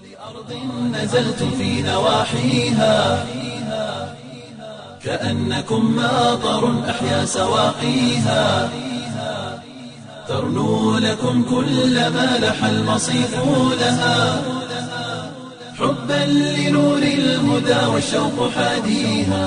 نزلتم في نواحيها كأنكم ماطر أحيا سواقيها ترنو لكم كل ما لح المصيف لها حبا لنور الهدى والشوق حاديها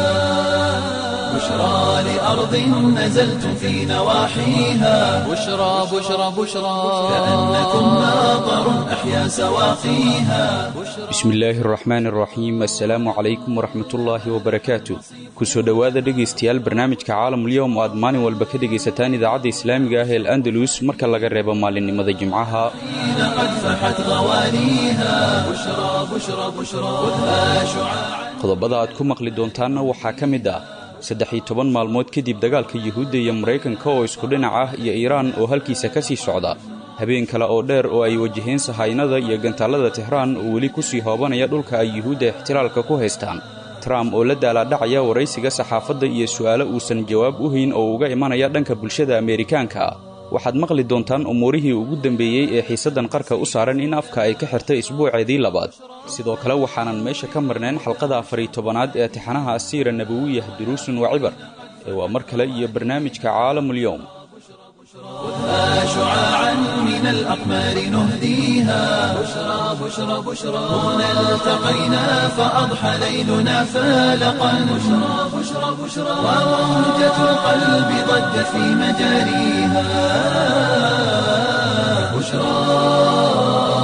بشرى لأرض نزلتم في نواحيها بشرى بشرى بشرى كأنكم ماطر أحيا سواقيها bismillaahi araxmaan araxiim assalaamu calaykum waraxmatullaahi wabarakaatu kusoo dhowaada dhegaystayaal barnaamijka caalamulyoom oo aad maalin walba ka dhegaysataan idaacadda islaamiga ah ee andalus marka laga reebo maalinimada jimcaha قد فحت غوانيها بشرى بشرى بشرى خذها شعاعا qodobada aad ku maqli doontaanna waxaa ka mid ah saddex iyo toban maalmood kadib dagaalka yuhuudda iyo maraykanka oo isku dhinac ah iyo iiraan oo halkiisa ka sii socda habeen kale oo dheer oo ay wajaheen sahaynada iyo gantaallada tehraan oo weli ku sii hoobanaya dhulka ay yuhuudda ixtilaalka ku haystaan trump oo la daalaadhacaya waraysiga saxaafadda iyo su'aalo uusan jawaab u hayn oo uga imanaya dhanka bulshada ameerikaanka ah waxaad maqli doontaan umuurihii ugu dambeeyey ee xiisaddan qarka u saaran in afka ay ka xirtay isbuuceedii labaad sidoo kale waxaanan meesha ka marnayn xalqada afariy tobanaad ee tixanaha asiira nabawiyah duruusun wa cibar ee waa mar kale iyo barnaamijka caalamulyoom خذها شعاعا من الأقمار نهديها بشرى بشرى بشرى هنا التقينا فأضحى ليلنا فالقا بشرى بشرى بشرى وموجة القلب ضجت في مجاريها بشرى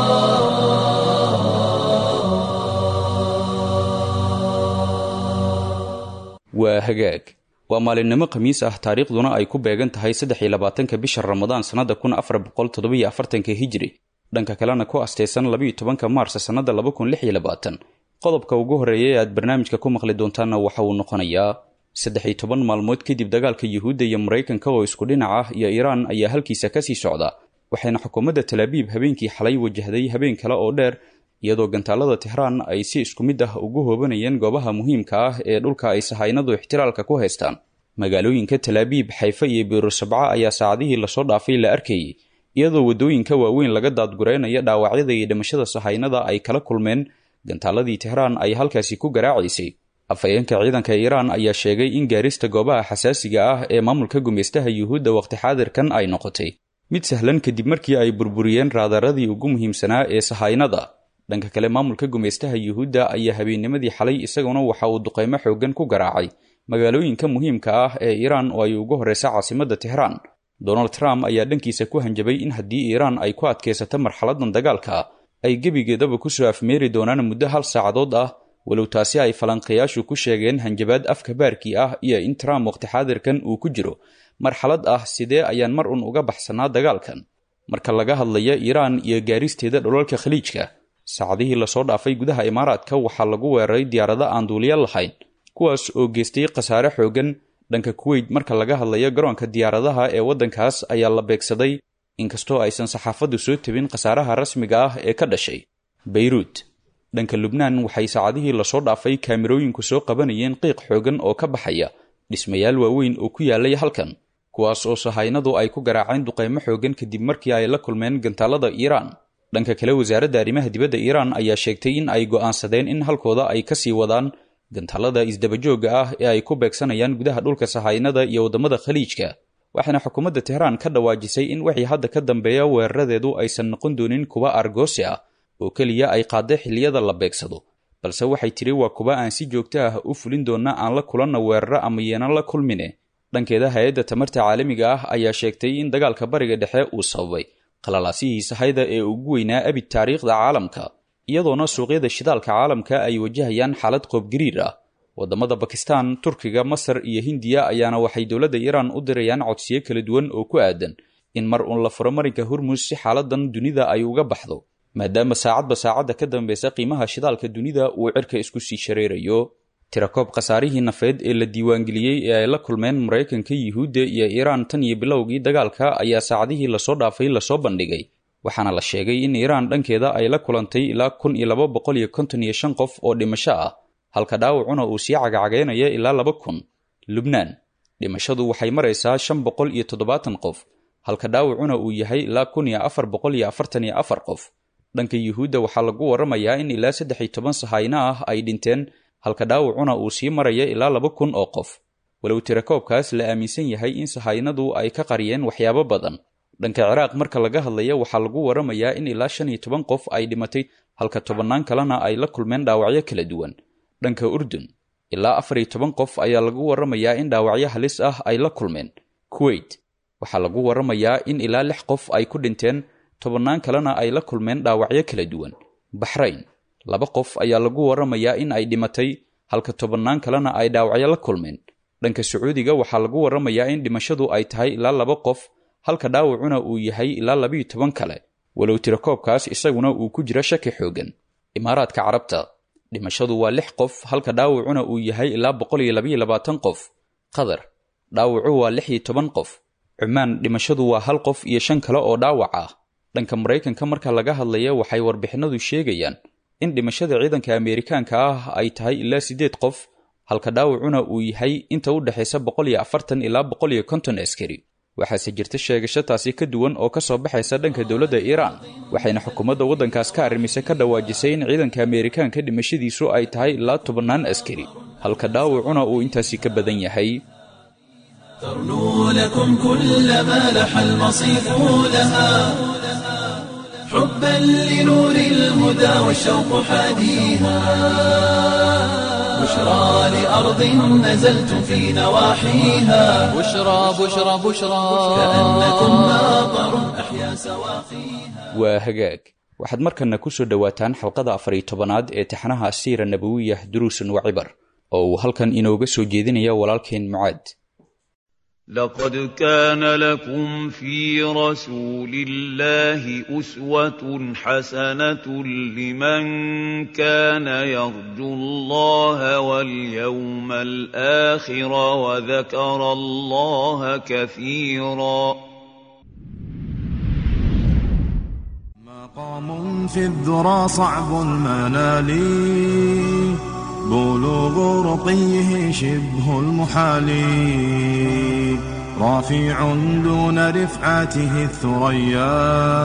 waa hagaag waa maalinimo khamiis ah taariikhduna ay ku beegan tahay saddex iyo labaatanka bisha ramadaan sannada kun afar boqol toddobiyo afartanka hijri dhanka kalena ku astaysan labiiyo tobanka maars sannada laba kun lix iyo labaatan qodobka ugu horreeya ee aad barnaamijka ku maqli doontaanna waxa uu noqonayaa saddex iyo toban maalmood kadib dagaalka yuhuudda iyo maraykanka oo isku dhinac ah iyo iiraan ayaa halkiisa ka sii socda waxayna xukuumadda talaabiib habeenkii xalay wajahday habeen kale oo dheer iyadoo gantaallada tehraan ay si isku mid ah ugu hoobanayeen goobaha muhiimka ah ee dhulka ay sahaynadu ixtiraalka ku haystaan magaalooyinka talaabiib xayfe iyo biirusabca ayaa saacadihii lasoo dhaafay la arkayay iyadoo waddooyinka waaweyn laga daadgureynaya dhaawacyada iyo dhimashada sahaynada ay kala kulmeen gantaalladii tehraan ay halkaasi ku garaacaysay afhayeenka ciidanka iiraan ayaa sheegay in gaarista goobaha xasaasiga ah ee maamulka gumaystaha yuhuudda waqti xaadirkan ay noqotay mid sahlan kadib markii ay burburiyeen raadaradii ugu muhiimsanaa ee sahaynada dhanka kale maamulka gumaystaha yuhuudda ayaa habeennimadii xalay isaguna waxa uu duqaymo xooggan ku garaacay magaalooyinka muhiimka ah ee iiraan oo ay ugu horreysa caasimadda tehraan donald trump ayaa dhankiisa ku hanjabay in haddii iiraan ay ku adkaysato marxaladan dagaalka ay gebigeedaba kusoo afmeeri doonaan muddo hal saacadood ah walow taasi ay falanqayaashu ku sheegeen hanjabaad afka baarkii ah iyo in trump waqti xaadirkan uu ku jiro marxalad ah sidee ayaan mar un uga baxsanaa dagaalkan marka laga hadlaya iiraan iyo gaaristeeda dholalka khaliijka saacadihii lasoo dhaafay gudaha imaaraadka waxaa lagu weeraray diyaarado aan duuliya lahayn kuwaas oo geystay khasaare xooggan dhanka kuweyt marka laga hadlayo garoonka diyaaradaha ee waddankaas ayaa la beegsaday inkastoo aysan saxaafaddu soo tebin khasaaraha rasmiga ah ee ka dhashay beyruut dhanka lubnaan waxay saacadihii lasoo dhaafay kaamirooyinku soo qabanayeen qiiq xooggan oo ka baxaya dhismayaal waaweyn oo ku yaalay halkan kuwaas oo sahaynadu ay ku garaaceen duqaymo xooggan kadib markii ay la kulmeen gantaallada iiraan dhanka kale wasaaradda arrimaha dibadda iiraan ayaa sheegtay in ay go'aansadeen in halkooda ay ka sii wadaan gantaallada isdabajoogga ah ee ay ku beegsanayaan gudaha dhulka sahaynada iyo waddamada khaliijka waxaana xukuumadda tehraan ka dhawaajisay in wixii hadda ka dambeeya weeraradeedu aysan noqon doonin kuwa argoosi ah oo keliya ay qaadday xilliyada la beegsado balse waxay tiri waa kuwa aan si joogto ah u fulin doonna aan la kulanna weeraro ama yeenan la kulmine dhankeeda hay-adda tamarta caalamiga ah ayaa sheegtay in dagaalka bariga dhexe uu sababay qalalaasihii sahayda ee ugu weynaa abid taariikhda caalamka iyadoona suuqyada shidaalka caalamka ay wajahayaan xaalad qoobgariir ah waddamada bakistan turkiga masar iyo hindiya ayaana waxay dowladda iiraan u dirayaan codsiyo kala duwan oo ku aadan in mar uun la furo marinka hormus si xaaladan dunida ay uga baxdo maadaama saacadba saacadda ka dambeysa qiimaha shidaalka dunida uu cirka isku sii shareerayo tirakoob khasaarihii nafeed ee la diiwaangeliyey ee ay la kulmeen maraykanka yuhuudda iyo iiraan tan iyo bilowgii dagaalka ayaa saacadihii lasoo dhaafay lasoo bandhigay waxaana la sheegay in iiraan dhankeeda ay la kulantay ilaa kun iyo laba boqol iyo konton iyo shan qof oo dhimasho ah halka dhaawacuna uu sii cagacagaynaya ilaa laba kun lubnaan dhimashadu waxay maraysaa shan boqol iyo toddobaatan qof halka dhaawacuna uu yahay ilaa kun iyo afar boqol iyo afartan iyo afar qof dhanka yuhuudda waxaa lagu warramayaa in ilaa saddex iyo toban sahayno ah ay dhinteen halka dhaawacuna uu sii maraya ilaa laba kun oo qof walow tirakoobkaas la aaminsan yahay in sahaynadu ay ka qariyeen waxyaabo badan dhanka ciraaq marka laga hadlaya waxaa lagu warramayaa in ilaa shan iyo toban qof ay dhimatay halka tobannaan kalena ay la kulmeen dhaawacyo kala duwan dhanka urdun ilaa afar iyo toban qof ayaa lagu warramayaa in dhaawacyo halis ah ay la kulmeen kuwait waxaa lagu warramayaa in ilaa lix qof ay ku dhinteen tobannaan kalena ay la kulmeen dhaawacyo kala duwan baxrayn laba qof ayaa lagu warramayaa in ay dhimatay halka tobannaan kalena ay dhaawacyo la kulmeen dhanka sacuudiga waxaa lagu warramayaa in dhimashadu ay tahay ilaa laba qof halka dhaawacuna uu yahay ilaa labiyo toban kale walow tirakoobkaas isaguna uu ku jiro shaki xoogan imaaraadka carabta dhimashadu waa lix qof halka dhaawacuna uu yahay ilaa boqol iyo labayo labaatan qof qatar dhaawacu waa lix iyo toban qof cumaan dhimashadu waa hal qof iyo shan kale oo dhaawac ah dhanka maraykanka marka laga hadlaya waxay warbixinadu sheegayaan in dhimashada ciidanka ameerikaanka ah ay tahay ilaa siddeed qof halka dhaawacuna uu yahay inta u dhexaysa boqol iyo afartan ilaa boqol iyo konton askari waxaase jirta sheegasho taasi ka duwan oo ka soo baxaysa dhanka dowladda iiraan waxayna xukuumadda waddankaas ka arrimisay ka dhawaajisay in ciidanka ameerikaanka dhimashadiisu ay tahay ilaa tobannaan askari halka dhaawacuna uu intaasi ka badan yahay ترنو لكم كل ما لح المصيف لها حبا لنور الهدى والشوق حاديها بشرى لأرض نزلتم في نواحيها بشرى بشرى بشرى كأنكم ماطر أحيا سواقيها waa hagaag waxaad markana ku soo dhowaataan xalqada afar iyo tobanaad ee taxnaha asiira nabawiyah duruusun wa cibar oo uu halkan inooga soo jeedinaya walaalkeen mucaad لقد كان لكم في رسول الله أسوة حسنة لمن كان يرجو الله واليوم الآخر وذكر الله كثيرا مقام في الذرى صعب المنال بلوغ رقيه شبه المحال رافع دون رفعته الثريا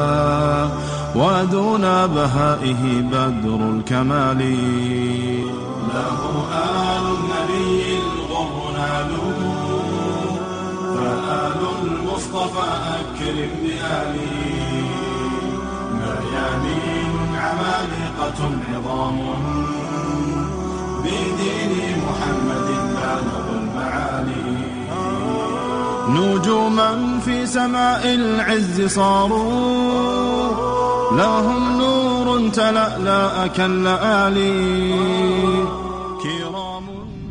ودون بهائه بدر الكمال له آل النبي الغر نالوا فآل المصطفى أكرم بآله مريانين عمالقة عظام بدين محمد بالغ المعالي نجوما في سماء العز صاروا لهم نور تلألأ كاللآلي كرام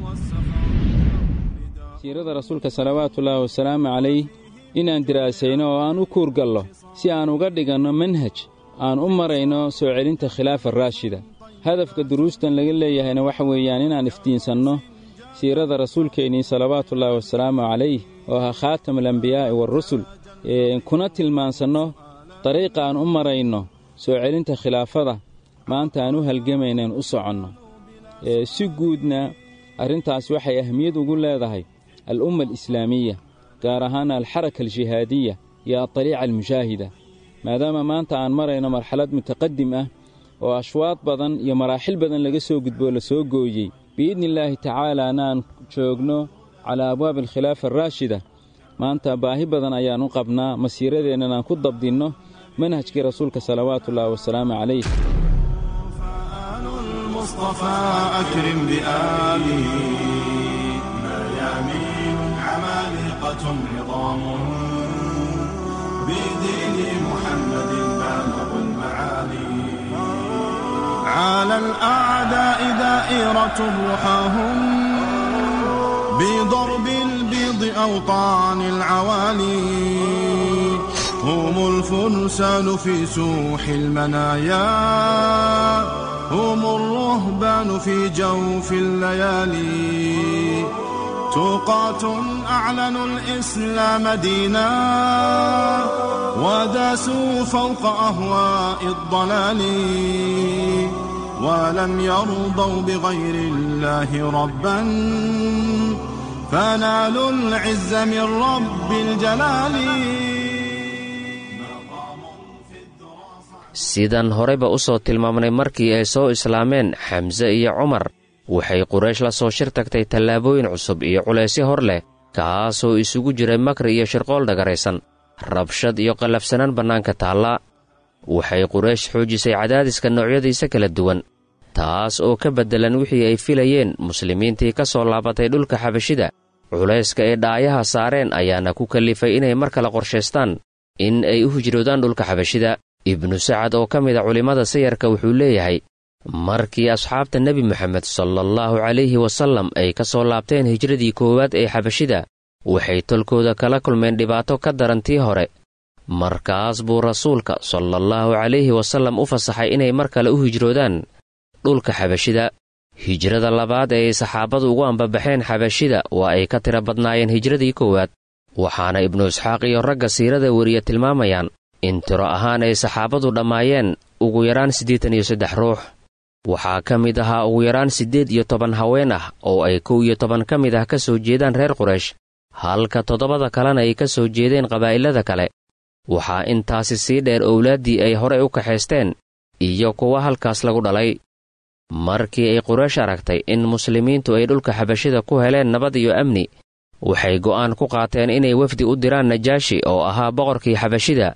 siirada rasuulka salawaatullaahi wasalaamu calayh inaan diraasayno oo aan u kuurgallo si aan uga dhiganno manhaj aan u marayno soo celinta khilaafa raashida hadafka duruustan laga leeyahayna waxa weeyaan inaan iftiinsanno siirada rasuulkeennii salawaatullaahi wasalaamu calayh oo ahaa khaatam alambiyaa'i waarusul kuna tilmaansanno dariiqa aan u marayno soo celinta khilaafada maanta aan u halgamaynaen u soconno si guudna arrintaas waxay ahmiyad ugu leedahay al'umma alislaamiya gaar ahaan alxaraka aljihaadiya iyo adariica almushaahida maadaama maanta aan marayno marxalad mutaqadim ah oo ashwaad badan iyo maraaxil badan laga soo gudboo la soo gooyey biidnillaahi tacaalaana aan joogno calaa abwaabi alkhilaafa araashida maanta baahi badan ayaan u qabnaa masiiradeennan aan ku dabdinno manhajkii rasuulka salawaatullaahi wasalaamu calayh فآل المصطفى أكرم بآله مريانين عمالقة عظام بدين محمد بالغ المعالي على الأعداء دائرة رحاهم بضرب البيض أوطان العوالي هم الفرسان في سوح المنايا هم الرهبان في جوف الليالي توقات أعلنوا الإسلام دينا وداسوا فوق أهواء الضلال ولم يرضوا بغير الله ربا فنالوا العز من رب الجلال sidan horeyba u soo tilmaamnay markii ay soo islaameen xamse iyo cumar waxay quraysh la soo shir tagtay tallaabooyin cusub iyo culaysyo hor leh kaasoo isugu jiray makri iyo shirqool dhagaraysan rabshad iyo qallafsanaan bannaanka taalla waxay quraysh xoojisay cadaadiska noocyadiisa kala duwan taas oo ka beddelan wixii ay filayeen muslimiintii ka soo laabatay dhulka xabashida culayska ay dhaayaha saareen ayaana ku kallifay inay mar kale qorshaystaan in ay u hijroodaan dhulka xabashida ibnu sacad oo ka mid a culimmada sayarka wuxuu leeyahay markii asxaabta nebi moxamed salaallahu calayhi wasallam ay ka soo laabteen hijradii koowaad ee xabashida waxay tolkooda kala kulmeen dhibaato ka daran tii hore markaas buu rasuulka salaallahu calayhi wasallam u fasaxay inay mar kale u hijroodaan dhulka xabashida hijrada labaad ee ay saxaabadu ugu ambabaxeen xabashida waa ay ka tira badnaayeen hijradii koowaad waxaana ibnu isxaaq iyo ragga siirada weriya tilmaamayaan in tiro ahaan ay saxaabadu dhammaayeen ugu yaraan siddeetan iyo saddex ruux waxaa ka mid ahaa ugu yaraan siddeed iyo toban haween ah oo ay kow iyo toban ka mid ah ka soo jeedaan reer quraysh halka toddobada kalena ay ka soo jeedeen qabaa'ilada kale waxaa intaasi sii dheer owlaaddii ay horey u kaxaysteen iyo kuwa halkaas lagu dhalay markii ay quraysh aragtay in muslimiintu ay dhulka xabashida ku heleen nabad iyo amni waxay go'aan ku qaateen inay wefdi u diraan najaashi oo ahaa boqorkii xabashida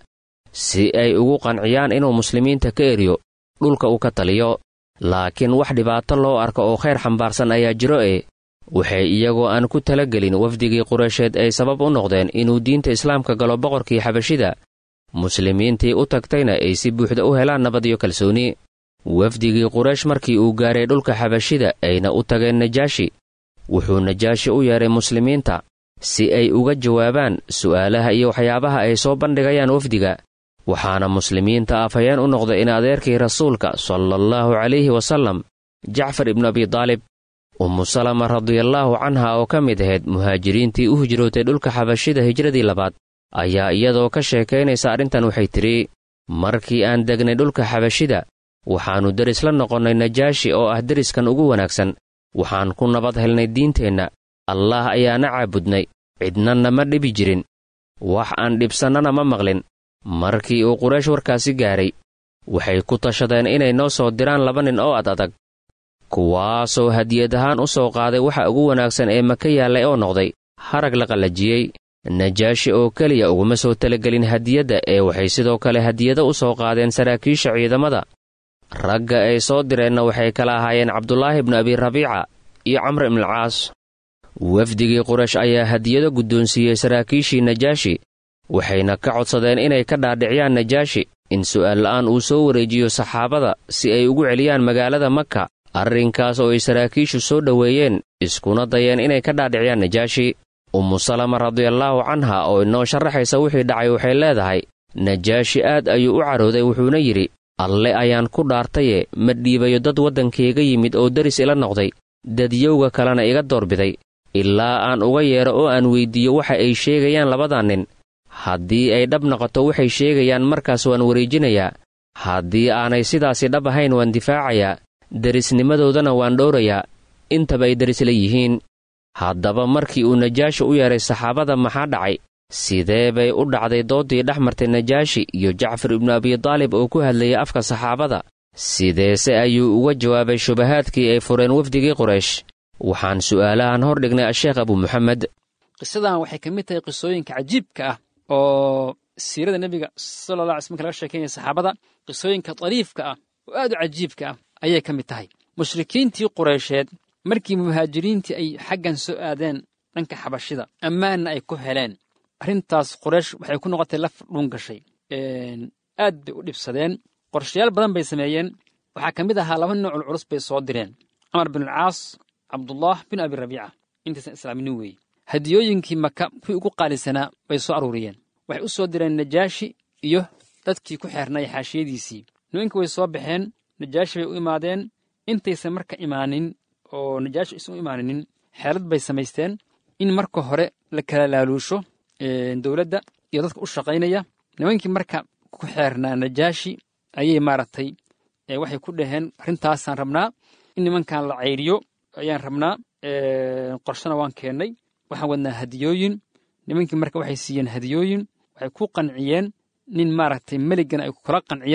si ay ugu qanciyaan inuu muslimiinta ka eriyo dhulka uu ka taliyo laakiin wax dhibaato loo arko oo khayr xambaarsan ayaa jiro e waxay iyagoo aan ku talagelin wafdigii quraysheed ay sabab u noqdeen inuu diinta islaamka galo boqorkii xabashida muslimiintii u tagtayna ay si buuxda u helaan nabad iyo kalsooni wafdigii quraysh markii uu gaaray dhulka xabashida ayna u tageen najaashi wuxuu najaashi u yeedhay muslimiinta si ay uga jawaabaan su'aalaha iyo waxyaabaha ay soo bandhigayaan wafdiga waxaana muslimiinta afhayeen u noqday in adeerkii rasuulka salaallahu calayhi wasallam jacfar ibnu abidaalib ummu salama radiallaahu canha oo ka mid ahayd muhaajiriintii u hijrootay dhulka xabashida hijradii labaad ayaa iyadoo ka sheekaynaysa arrintan waxay tidhi markii aan degnay dhulka xabashida waxaannu deris la noqonnay najaashi oo ah deriskan ugu wanaagsan waxaan ku nabad helnay diinteenna allaah ayaana caabudnay cidna nama dhibi jirin wax aan dhibsannana ma maqlin markii uu quraysh warkaasi gaaray waxay ku tashadeen inay noo soo diraan laba nin oo ad adag kuwaasoo hadiyad ahaan u soo qaaday waxa ugu wanaagsan ee maka yaallay oo noqday harag la qallajiyey najaashi oo keliya uguma soo talagelin hadiyadda ee waxay sidoo kale hadiyado u soo qaadeen saraakiisha ciidamada ragga ay soo direenna waxay kala ahaayeen cabdulaahi ibnu abi rabiica iyo camr ibnualcaas wafdigii quraysh ayaa hadiyado guddoonsiiyey saraakiishii najaashi waxayna ka codsadeen inay ka dhaadhiciyaan najaashi in su'aal la'aan uu soo wareejiyo saxaabada si ay ugu celiyaan magaalada maka arrinkaas oo ay saraakiishu soo dhoweeyeen iskuna dayeen inay ka dhaadhiciyaan najaashi ummu salama radiallaahu canha oo inoo sharaxaysa wixii dhacay waxay leedahay najaashi aad ayuu u carooday wuxuuna yidhi alle ayaan ku dhaartaye ma dhiibayo dad waddankayga yimid oo deris ila noqday dadyowga kalena iga doorbiday ilaa aan uga yeedho oo aan weyddiiyo waxa ay sheegayaan labadan nin haddii ay dhab noqoto waxay sheegayaan markaas waan wareejinayaa haddii aanay sidaasi dhab ahayn waan difaacayaa derisnimadoodana waan dhowrayaa intaba ay deris la yihiin haddaba markii uu najaashi u yeedhay saxaabada maxaa dhacay sidee bay u dhacday dooddii dhex martay najaashi iyo jacfar ibnu abidaalib oo ku hadlayay afka saxaabada sideese ayuu uga jawaabay shubahaadkii ay fureen wafdigii quraysh waxaan su'aalahan hor dhignay asheekh abu muxamed qisadan waxay ka mid tahay qisooyinka cajiibka ah oo siirada nebiga sala alla alay sl marka laga sheekeynaya saxaabada qisooyinka dariifka ah oo aad u cajiibka ah ayay ka mid tahay mushrikiintii qureysheed markii muhaajiriintii ay xaggan soo aadeen dhanka xabashida ammaanna ay ku heleen arrintaas quraysh waxay ku noqotay laf dhuun gashay aad bay u dhibsadeen qorshayaal badan bay sameeyeen waxaa ka mid ahaa laba noocul culus bay soo direen camar binulcaas cabdullah bin abi rabiica intaysan islaaminin weeye hadiyooyinkii maka kuwii ugu qaalisanaa bay soo aruuriyeen waxay u soo direen najaashi iyo dadkii ku xeernay xaashiyadiisii nimanka way soo baxeen najaashi bay u imaadeen intaysan marka imaanin oo najaashi aysan u imaaninin xeelad bay samaysteen in marka hore la kala laaluusho dowladda iyo dadka u shaqaynaya nimankii marka ku xeernaa najaashi ayay maaragtay waxay ku dhaheen arrintaasaan rabnaa in nimankan la cayriyo ayaan rabnaa qorshana waan keennay waxaan wadnaa hadiyooyin nimankii marka waxay siiyeen hadiyooyin waxay ku qanciyeen nin maaragtay meligan ay kula qanciyaan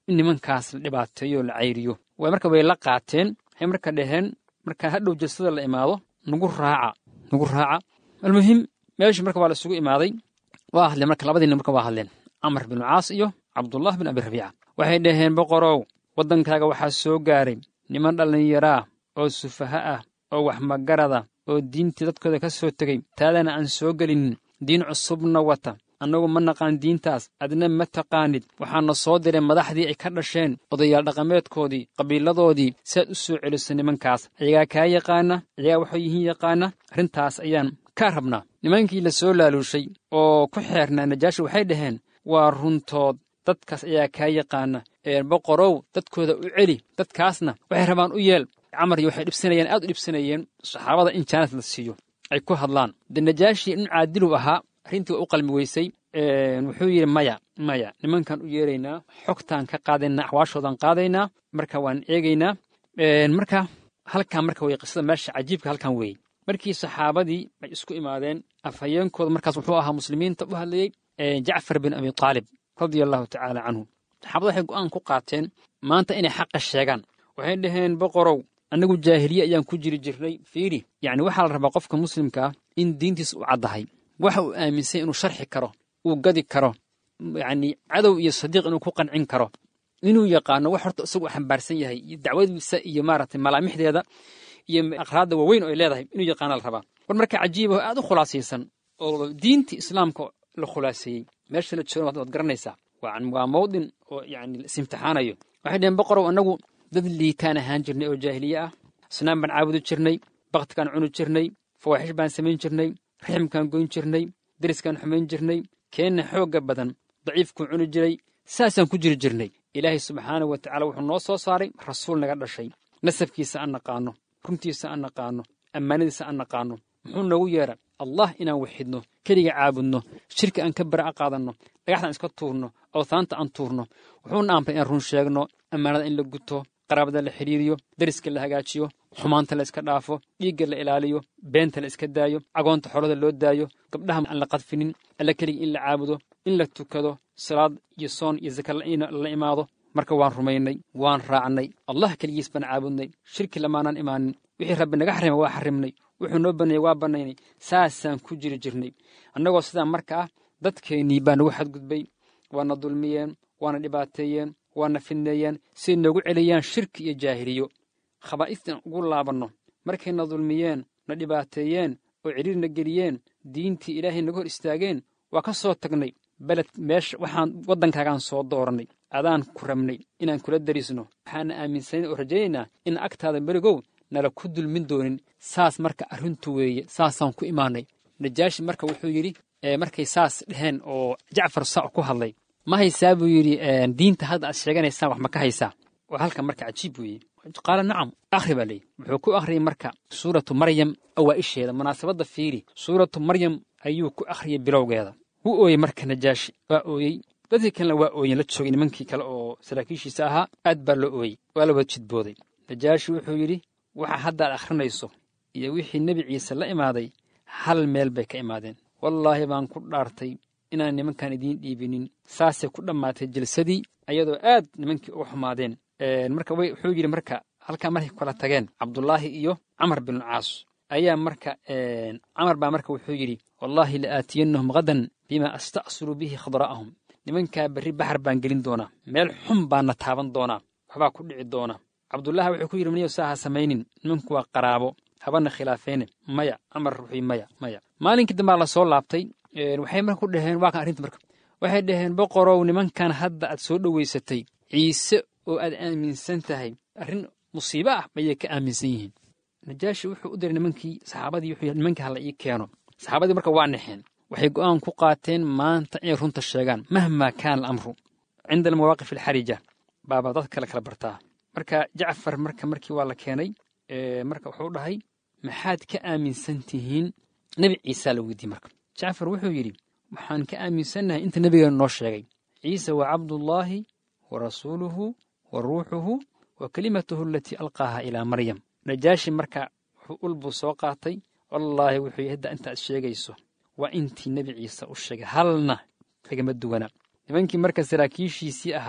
in nimankaas la dhibaateeyo oo la cayriyo way marka way la qaateen waxay marka dhaheen markaa hadhow jalsada la imaado nagu raaca nagu raaca almuhim meeshii marka waa la isugu imaaday waa hadleen marka labadii nin marka waa hadleen camar binu caas iyo cabdullah bin abi rabiica waxay dhaheen boqorow waddankaaga waxaa soo gaaray niman dhallinyaraa oo sufaha ah oo wax magarada oo diintii dadkooda ka soo tegey taadana aan soo gelinin diin cusubna wata annagu ma naqaan diintaas adna ma taqaanid waxaana soo diray madaxdii ay ka dhasheen odayaal dhaqameedkoodii qabiiladoodii si aad u soo celiso nimankaas ayagaa kaa yaqaana ayagaa waxay yihiin yaqaana arrintaas ayaan kaa rabnaa nimankii la soo laaluushay oo ku xeernaa najaashi waxay dhaheen waa runtood dadkaas ayaa kaa yaqaana ee boqorow dadkooda u celi dadkaasna waxay rabaan u yeel camar iyo waxay dhibsanayeen aad u dhibsanayeen saxaabada in jaanas la siiyo ay ku hadlaan de najaashi in caadilu ahaa arrintii waa u qalmi weysay wuxuu yidhi maya maya nimankan u yeeraynaa xogtaan ka qaadaynaa axwaashoodan qaadaynaa marka waan eegaynaa marka halkan marka wey qisada meesha cajiibka halkan weeye markii saxaabadii ay isku imaadeen afhayeenkooda markaas wuxuu ahaa muslimiinta u hadlayey jacfar bin abi taalib radia allahu tacaala canhu saxaabada waxay go'aan ku qaateen maanta inay xaqa sheegaan waxay dhaheen boqorow annagu jaahiliye ayaan ku jiri jirnay fiiri yacni waxaa la rabaa qofka muslimka ah in diintiisa u caddahay waxa uu aaminsan inuu sharxi karo uu gadi karo yacni cadow iyo sadiiq inuu ku qancin karo inuu yaqaano wax horta isagu xambaarsan yahay iyo dacwadiisa iyo maaragtay malaamixdeeda iyo aqraadda waaweyn oo ay leedahay inuu yaqaana la rabaa war marka cajiiba aad u khulaasaysan oo diintii islaamka la khulaaseeyey meesha la joogan waad garanaysaa waa mawdin oo yacni la isimtixaanayo waxay dhaheen boqorow annagu dad liitaan ahaan jirnay oo jaahiliye ah asnaan baan caabudi jirnay baktikaan cuni jirnay fawaaxish baan samayn jirnay raximkaan goyn jirnay deriskaan xumayn jirnay keenna xoogga badan daciifkuu cuni jiray saasaan ku jiri jirnay ilaahay subxaanahu wa tacala wuxuu noo soo saaray rasuul naga dhashay nasabkiisa aan naqaanno runtiisa aan naqaanno ammaanadiisa aan naqaanno muxuu noogu yeedha allah inaan waxidno keliga caabudno shirki aan ka bara'a qaadanno dhagaxdaan iska tuurno awtaanta aan tuurno wuxuuna amray inaan run sheegno ammaanada in la guto qaraabada la xidhiiriyo deriska la hagaajiyo xumaanta la iska dhaafo dhiigga la ilaaliyo beenta la iska daayo cagoonta xolada loo daayo gabdhaha aan la qadfinin alla keliga in la caabudo in la tukado salaad iyo soon iyo saka la imaado marka waan rumaynay waan raacnay allah keligiis baan caabudnay shirki lamaanaan imaanin wixii rabbi naga xarima waa xarimnay wuxuu noo baneeyey waa bannaynay saasaan ku jiri jirnay annagoo sidaa marka ah dadkeennii baa nagu xadgudbay waana dulmiyeen waana dhibaateeyeen waana fidneeyeen siay noogu celiyaan shirki iyo jaahiliyo khabaa'istan ugu laabanno markayna dulmiyeen na dhibaateeyeen oo cidhiirna geliyeen diintii ilaahay naga hor istaageen waa ka soo tagnay beled meesha waxaan waddankaagaan soo doorannay adaan ku rabnay inaan kula darisno waxaana aaminsanayn oo rajaynaynaa in agtaada berigow nala ku dulmin doonin saas marka arrintu weeye saasaan ku imaanay najaashi marka wuxuu yidhi markay saas dheheen oo jacfar saa ku hadlay ma haysaa buu yidhi diinta hadda aad sheeganaysaan wax ma ka haysaa waa halkan marka cajiib weeye qaala nacam akhri baa leeyihi wuxuu ku akhriyey marka suuratu maryam awaa'isheeda munaasabadda fiiri suuratu maryam ayuu ku akhriyey bilowgeeda wuu ooyey marka najaashi waa ooyey dadkii kalena waa ooyen la joogay nimankii kale oo saraakiishiisa ahaa aad baa loo ooyey waa la wada jidbooday najaashi wuxuu yidhi waxa hadda aad akhrinayso iyo wixii nebi ciise la imaaday hal meel bay ka imaadeen wallaahi baan ku dhaartay inaan nimankan idiin dhiibinin saasay ku dhammaatay jilsadii ayadoo aad nimankii uga xumaadeen marka wuxuu yidhi marka halkaa markay kala tageen cabdulaahi iyo camar binu caas ayaa marka camar baa marka wuxuu yidhi wallaahi la aatiyannahum hadan bima asta'suru bihi khadra'ahum nimankaa berri baxar baan gelin doonaa meel xun baana taaban doonaa waxbaa ku dhici doona cabdullaahi wuxuu ku yidhi maniyo saa ha samaynin nimanku waa qaraabo habana khilaafeene maya camar wuxuu maya maya maalinkii dambaa la soo laabtay waxay marka ku dhaheen waa kan arrinta marka waxay dhaheen boqorow nimankan hadda aad soo dhowaysatay ciise oo aad aaminsan tahay arrin musiibo ah ayay ka aaminsan yihiin najaashi wuxuu u diray nimankii saxaabadii wuxuu yidhi nimankii hala ii keeno saxaabadii marka waa naxeen waxay go'aan ku qaateen maanta inay runta sheegaan mahmaa kaana alamru cinda almawaaqif alxarija baaba dad kale kala bartaa marka jacfar marka markii waa la keenay marka wuxuu dhahay maxaad ka aaminsan tihiin nebi ciisaa la weydiiyey marka jacfar wuxuu yidhi waxaan ka aaminsannahay inta nebigeenu noo sheegay ciise waa cabdullaahi wa rasuuluhu wa ruuxuhu wa kelimatuhu alatii alqaaha ilaa maryam najaashi marka wuxuu ulbuu soo qaatay wallaahi wuxuu yidhi hadda intaad sheegayso waa intii nebi ciise u sheegay halna kagama duwana nimankii marka saraakiishiisii ahaa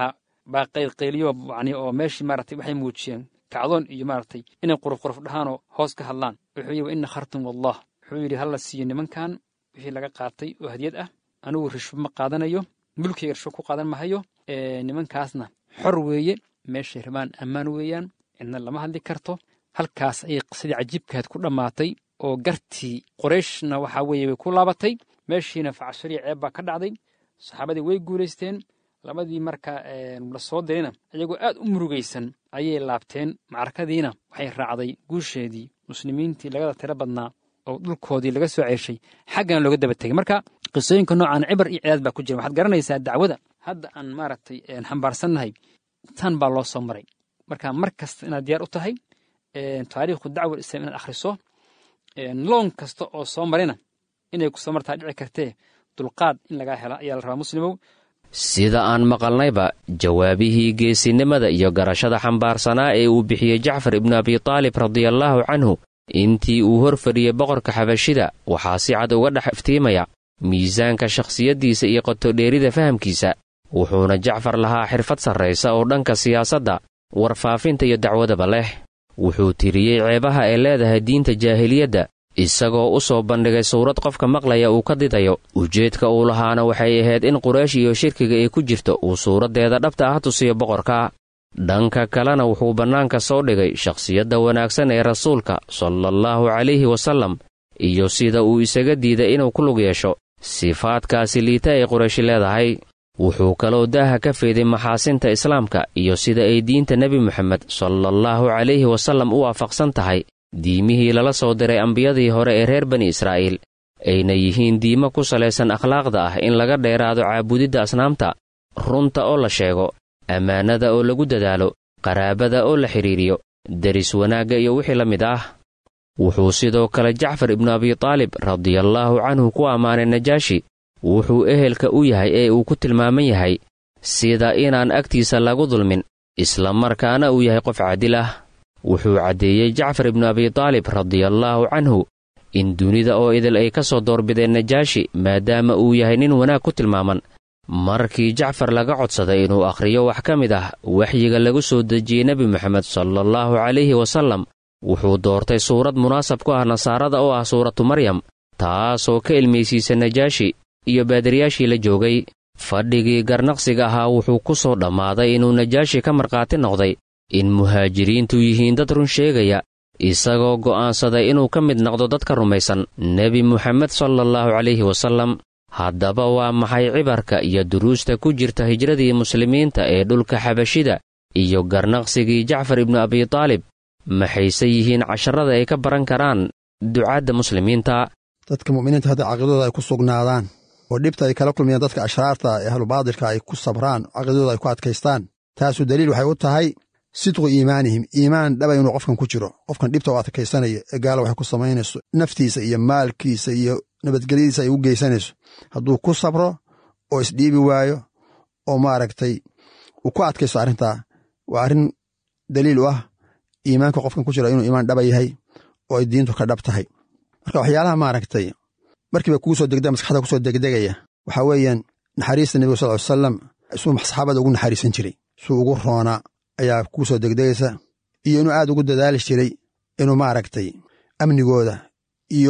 baa qaylqayliyo yani oo meeshii maaragtay waxay muujiyeen kacdoon iyo maaragtay inay quruf quruf dhahaanoo hoos ka hadlaan wuxuu yidhi wa ina khartum wallah wuxuu yidhi hala siiyo nimankan wixii laga qaatay oo hadiyad ah anigu rishbo ma qaadanayo mulkiga rishbo ku qaadan mahayo nimankaasna xor weeye meeshay rabaan ammaan weeyaan cidna lama hadli karto halkaas ayay qisadii cajiibkaad ku dhammaatay oo gartii qorayshna waxaa weeye way ku laabatay meeshiina facashariya ceeb baa ka dhacday saxaabadii way guulaysteen labadii marka la soo dirina iyagoo aad u murugaysan ayay laabteen macrakadiina waxay raacday guusheedii muslimiintii lagada tiro badnaa oo dhulkoodii laga soo ceeshay xaggana looga daba tegay marka qisooyinka noocan cibar iyo cidaad baa ku jira waxaad garanaysaa dacwada hadda aan maaragtay xambaarsannahay tan baa loo soo maray marka mar kasta inaad diyaar u tahay taariikhu dacwa islam inaad akhriso loon kasta oo soo marina inay ku soo martaa dhici kartee dulqaad in lagaa hela ayaa la rabaa muslimow sida aan maqalnayba jawaabihii geesinimada iyo garashada xambaarsanaa ee uu bixiyey jacfar ibnu abitaalib radiallaahu canhu intii uu hor fadhiyey boqorka xabashida waxaa si cad uga dhex iftiimaya miisaanka shakhsiyaddiisa iyo qotodheerida fahamkiisa wuxuuna jacfar lahaa xirfad sarraysa oo dhanka siyaasadda warfaafinta iyo dacwadaba leh wuxuu tiriyey ceebaha ay leedahay diinta jaahiliyadda isagoo u soo bandhigay suurad qofka maqlaya uu ka didayo ujeedka uu lahaana waxay ahayd in quraysh iyo shirkiga ay ku jirto uu suuraddeeda dhabta ah tusiyo boqorka dhanka kalena wuxuu bannaanka soo dhigay shakhsiyadda wanaagsan ee rasuulka salallaahu calayhi wasallam iyo sida uu isaga diiday inuu ku lug yeesho sifaadkaasi liita ay qurayshi leedahay wuxuu kaloo daaha ka feeday maxaasinta islaamka iyo sida ay diinta nebi moxamed salallaahu calayhi wasallam u waafaqsan tahay diimihii lala soo diray ambiyadii hore ee reer bani israa'iil ayna yihiin diimo ku salaysan akhlaaqda ah in laga dheeraado caabudidda asnaamta runta oo la sheego ammaanada oo lagu dadaalo qaraabada oo la xidhiiriyo deris wanaagga iyo wixii la mid ah wuxuu sidoo kale jacfar ibnu abitaalib radiallaahu canhu ku ammaanay najaashi wuxuu ehelka u yahay ee uu ku tilmaaman yahay sida inaan agtiisa lagu dulmin isla markaana uu yahay qof caadil ah wuxuu caddeeyey jacfar ibnu abitaalib radiallaahu canhu in dunida oo idil ay ka soo doorbideen najaashi maadaama uu yahay nin wanaag ku tilmaaman markii jacfar laga codsaday inuu akhriyo wax ka mid ah waxyiga lagu soo dejiyey nebi moxamed salallaahu calayhi wasallam wuxuu doortay suurad munaasab ku ah nasaarada oo ah suuratu maryam taasoo ka ilmaysiisa najaashi iyo baadiriyaashii la joogay fadhigii garnaqsiga ahaa wuxuu ku soo dhammaaday inuu najaashi ka markhaati noqday in muhaajiriintu yihiin dad run sheegaya isagoo go'aansaday inuu ka mid noqdo dadka rumaysan nebi moxamed salallaahu calayhi wasallam haddaba waa maxay cibarka iyo duruusta ku jirta hijradii muslimiinta ee dhulka xabashida iyo garnaqsigii jacfar ibnu abitaalib maxayse yihiin casharada ay ka baran karaan ducaadda muslimiinta dadka mu'miniinta hadda caqiidadooda ay ku sugnaadaan oo dhibta ay kala kulmayaan dadka ashraarta ee ahlubaadilka ay ku sabraan caqiidadooda ay ku adkaystaan taasu daliil waxay u tahay sidqu iimaanihim iimaan dhaba inuu qofkan ku jiro qofkan dhibta u adkaysanaya ee gaala waxay ku samaynayso naftiisa iyo maalkiisa iyo nabadgelyadiisa ay u geysanayso hadduu ku sabro oo isdhiibi waayo oo maaragtay uu ku adkaysto arrintaa waa arrin daliil u ah iimaanka qofkan ku jira inuu iimaan dhaba yahay oo ay diintu ka dhab tahay marka waxyaalaha maaragtay markiiba kugu soo degdega maskaxda kusoo degdegaya waxaa weeyaan naxariista nebiga sal ly salam suu saxaabada ugu naxariisan jiray suu ugu roonaa ayaa kugu soo degdegaysa iyo inuu aad ugu dadaali jiray inuu maaragtay amnigooda iyo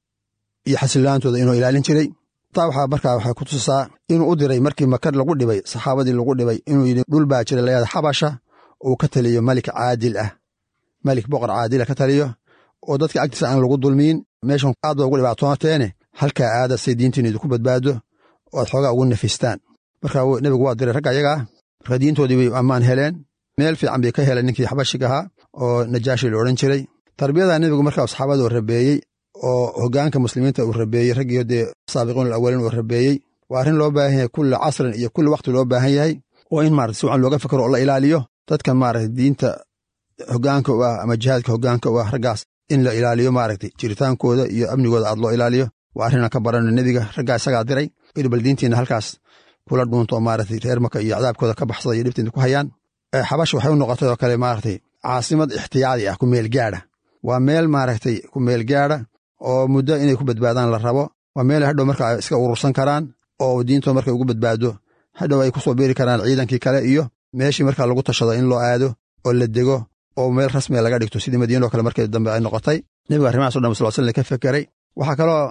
iyo xasilaantooda inuu ilaalin jiray taa waxaa markaa waxay ku tusisaa inuu u diray markii maka lagu dhibay saxaabadii lagu dhibay inuu yidhi dhul baa jira layada xabasha uu ka taliyo malik caadil ah malik boqor caadila ka taliyo oo dadka agtiisa aan lagu dulmiin meeshan aad ba ugu dhibaatooteene halkaa aada say diintiinu idinku badbaado oo aad xoogaa ugu nafistaan marka nebigu waa diray ragga ayagaa marka diintoodii way ammaan heleen meel fiican bay ka heleen ninkii xabashiga ahaa oo najaashi la odhan jiray tarbiyada nebigu markaa saxaabada uu rabeeyey oo hoggaanka muslimiinta uu rabeeyey raggiyo dee saabiqiin alawaliin uu rabeeyey waa arrin loo baahan yahay kulli casrin iyo kulli wakhti loo baahan yahay oo in maarata si wacan looga fikro oo la ilaaliyo dadka maarata diinta hoggaanka u ah ama jihaadka hoggaanka u ah raggaas in la ilaaliyo maaragtay jiritaankooda iyo amnigooda aad loo ilaaliyo waa arrinaan ka barano nebiga raggaa isagaa diray inu bal diintiina halkaas kula dhuunto maaragtay reer maka iyo cadaabkooda ka baxsada iyo dhibtiina ku hayaan xabash waxay u noqotay oo kale maaragtay caasimad ixtiyaadi ah ku meel gaadha waa meel maaragtay ku meel gaadha oo muddo inay ku badbaadaan la rabo waa meel hadhow marka ay iska urursan karaan oo diintooda markay ugu badbaado hadhow ay ku soo beeri karaan ciidankii kale iyo meeshii markaa lagu tashado in loo aado oo la dego oo meel rasmiga laga dhigto sidii madiinoo kale markii dambe ay noqotay nebigu arrimahaas o dhan sal slam ka fekeray waxaa kaloo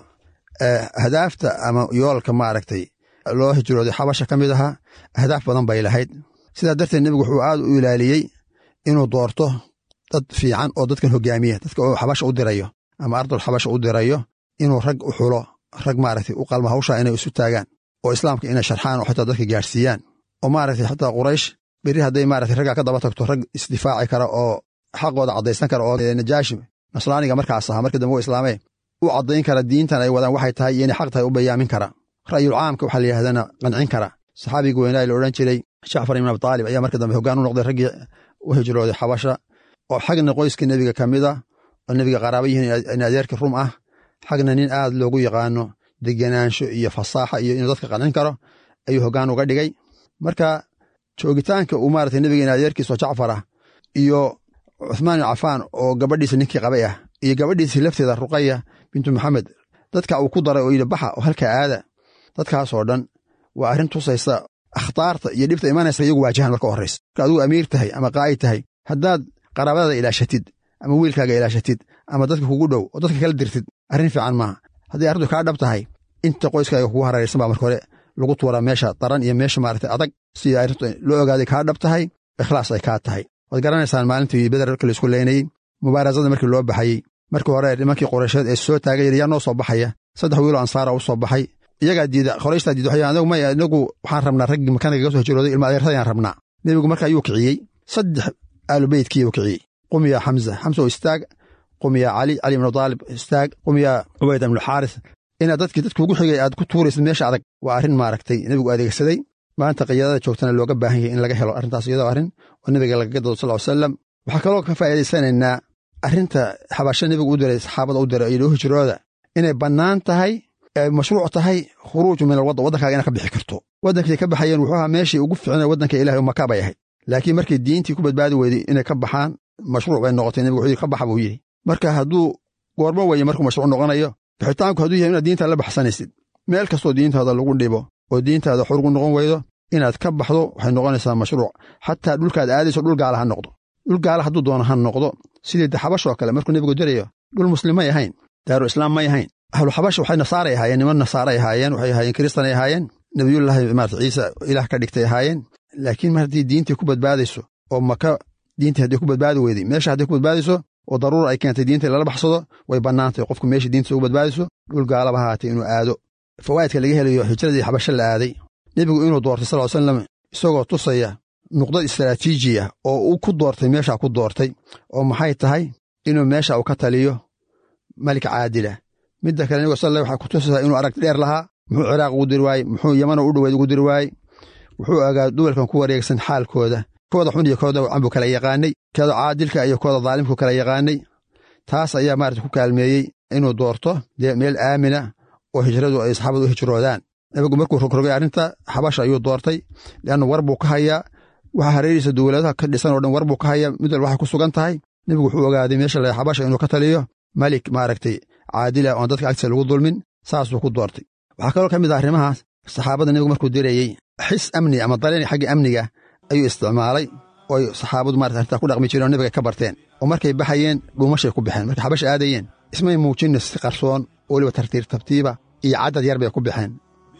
ahdaafta ama yoolka maaragtay loo hijrooday xabasha ka mid ahaa ahdaaf badan bay lahayd sidaa darteed nebigu wuxuu aad u ilaaliyey inuu doorto dad fiican oo dadkan hogaamiya dadka uu xabasha u dirayo ama ardul xabasha u dirayo inuu rag u xulo rag maaragtay u qalma hawshaa inay isu taagaan oo islaamka inay sharxaan oo xitaa dadka gaadhsiiyaan oo maaragtay xataa quraysh berri hadday maaragtay raggaa ka daba tagto rag isdifaaci kara oo xaqooda caddaysan kara oo najaashi nasraaniga markaas ahaa markii dambe u islaamee u caddayn kara diintan ay wadaan waxay tahay iyo inay xaq tahay u bayaamin kara ra'yul caamka waxaa la yidhahdana qancin kara saxaabiga weynaa la odhan jiray jacfar ibn abitaalib ayaa markii dambe hoggaan u noqday raggii u hijrooday xabasha oo xagna qoyska nebiga ka mid a oo nebiga qaraaba yihiin in adeerkii rum ah xagna nin aad loogu yaqaano degenaansho iyo fasaaxa iyo inuu dadka qancin karo ayuu hoggaan uga dhigay marka joogitaanka uu maarata nebiga in adeerkiisoo jacfar ah iyo cuthmaan ibn cafaan oo gabadhiisa ninkii qabay ah iyo gabadhiisii lafteeda ruqaya bintu maxamed dadka uu ku daray oo yidhi baxa oo halka aada dadkaasoo dhan waa arrin tusaysa akhtaarta iyo dhibta imanaysa iyagu waajahan marka horraysa marka adigu amiir tahay ama qaa'id tahay haddaad qaraabadaada ilaashatid ama wiilkaaga ilaashatid ama dadka kugu dhow oo dadka kala dirtid arrin fiican maaha hadday arrintu kaa dhab tahay inta qoyskaaga kugu hararaysan baa marka hore lagu tuuraa meesha daran iyo meesha maarata adag si arrintu loo ogaaday kaa dhab tahay ikhlaas ay kaa tahay waad garanaysaan maalintii beder markii laisku leynayey mubaarasada markii loo baxayey markii hore nimankii qoraysheed ee soo taagay yaa noo soo baxaya saddex wiiloo ansaara u soo baxay iyagaa diida qorayshtaa diida waxay anagu maya inagu waxaan rabnaa raggii makaniga ga soo hijrooday ilma adeertadayaan rabnaa nebigu marka ayuu kiciyey saddex aalubeytkii uu kiciyey qumiya xamza xamsa oo istaag qumiya cali cali ibnu daalib istaag qumiya cubayd ibnu xaaris inaad dadkii dadka ugu xigay aad ku tuuraysid meesha adag waa arrin maaragtay nebigu adeegsaday maanta qiyaadada joogtana looga baahan yahay in laga helo arrintaas iyadoo arrin oo nebiga lagaga dado sal salam waxaa kaloo ka faa'iidaysanaynaa arrinta xabasho nebigu u diray saxaabada u diray iyo hijrooda inay bannaan tahay ay mashruuc tahay khuruuju min alwaddan waddankaaga inaad ka bixi karto waddankii ka baxayeen wuxuu ahaa meeshii ugu fiicnay waddanka ilahay oo maka bay ahayd laakiin markii diintii ku badbaadi weyday inay ka baxaan mashruuc bay noqotay nebigu wuxuu yidhi ka baxa buu yidhi marka hadduu goormo weye markuu mashruuc noqonayo bixitaanku hadduu yahay inaad diintaada la baxsanaysid meel kastoo diintaada lagu dhibo oo diintaada xorgu noqon weydo inaad ka baxdo waxay noqonaysaa mashruuc xataa dhulkaad aadayso dhul gaala ha noqdo dhul gaala hadduu doono ha noqdo sidii de xabashoo kale markuu nebigu dirayo dhul muslim may ahayn daaru islaam may ahayn ahlu xabash waxay nasaaray ahaayeen niman nasaaray ahaayeen waxay ahaayeen kiristanay ahaayeen nebiyullaahi maarata ciise ilaah ka dhigtay ahaayeen laakiin mar haddii diintii ku badbaadayso oo maka diintii hadday ku badbaadi weyday meesha hadday ku badbaadayso oo daruura ay keentay diinta lala baxsado way bannaantay qofku meesha diintiisa ugu badbaadayso dhul gaalaba haatay inuu aado fawaa'idka laga helayo hijradii xabasho la aaday nebigu inuu doortay sal salam isagoo tusaya nuqdad istaraatiiji ah oo uu ku doortay meeshaa ku doortay oo maxay tahay inuu meesha uu ka taliyo malik caadila midda kale nebigu sal waxaa ku tusaysaa inuu aragti dheer lahaa muxuu ciraaq ugu diri waayey muxuu yamano u dhoweyd ugu diri waayey wuxuu ogaa duwalkan ku wareegsan xaalkooda kooda xun iyo kooda wacan buu kala yaqaanay kooda caadilka iyo kooda daalimku kala yaqaanay taas ayaa maarata ku kaalmeeyey inuu doorto dee meel aamina oo hijradu ay saxaabadu u hijroodaan nebigu markuu rogrogay arrinta xabasha ayuu doortay leanna war buu ka hayaa waxa hareerihiisa dowladaha ka dhisan oo dhan war buu ka hayaa mid walba waxay ku sugan tahay nebigu wuxuu ogaaday meesha la xabasha inuu ka taliyo malik maaragtay caadila oon dadka agtiisa lagu dulmin saasuu ku doortay waxaa kaloo ka mid ah arrimahaas saxaabada nebigu markuu dirayey xis amni ama daleen xagga amniga ayuu isticmaalay oo ay saxaabadu marata arrintaa ku dhaqmi jireen oo nebiga ka barteen oo markay baxayeen dhuumashay ku baxeen markay xabasha aadayeen ismay muujinna si qarsoon oo weliba tartiib tartiiba iyo caddad yar bay ku baxeen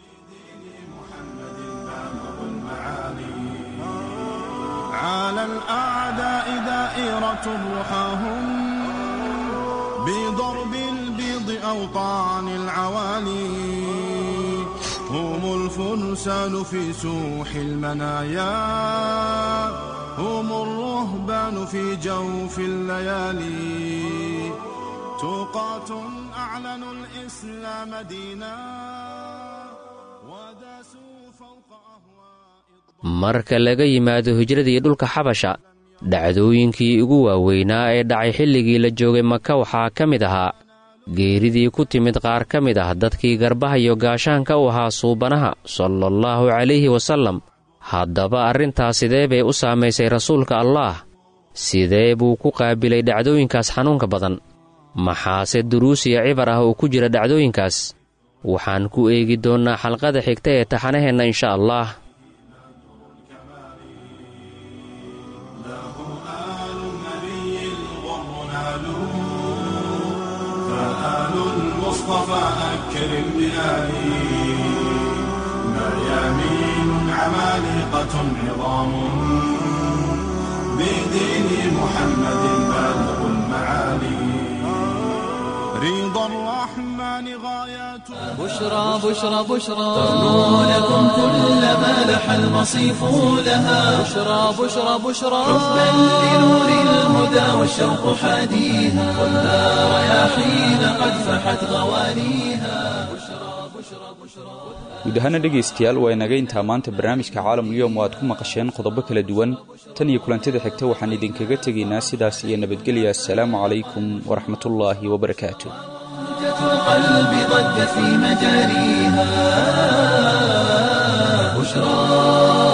على الأعداء دائرة رحاهم بضرب البيض أوطان العوالي هم الفرسان في سوح المنايا هم الرهبان في جوف الليالي توقات أعلنوا الإسلام دينا وداسوا فوق أهواء marka laga yimaado hijradii dhulka xabasha dhacdooyinkii ugu waaweynaa ee dhacay xilligii la joogay maka waxaa ka mid ahaa geeridii ku timid qaar ka mid ah dadkii garbaha iyo gaashaanka u ahaa suubanaha salaallahu calayhi wasallam haddaba arrintaas sidee bay u saamaysay rasuulka allaah sidee buu ku qaabilay dhacdooyinkaas xanuunka badan maxaase duruus iyo cibar ah oo ku jira dhacdooyinkaas waxaan ku eegi doonnaa xalqada xigta ee taxanaheenna insha allah المصطفى أكرم بآله مريامين عمالقة عظام بدين محمد بالغ المعالي رضا الرحمن غاياته بشرى بشرى بشرى تغنو لكم كل ما لح المصيف لها بشرى بشرى بشرى حبا لنور الهدى والشوق حاديها خذها رياحين قد فحت غوانيها guud ahaana dhegaystayaal waa inaga intaa maanta barnaamijka caalamulyoom oo aad ku maqasheen qodobo kala duwan tan iyo kulantida xigta waxaan idinkaga tegaynaa sidaas iyo nabadgelya assalaamu calaykum waraxmatullaahi wabarakaatu القلب ضج في مجاريها بشرى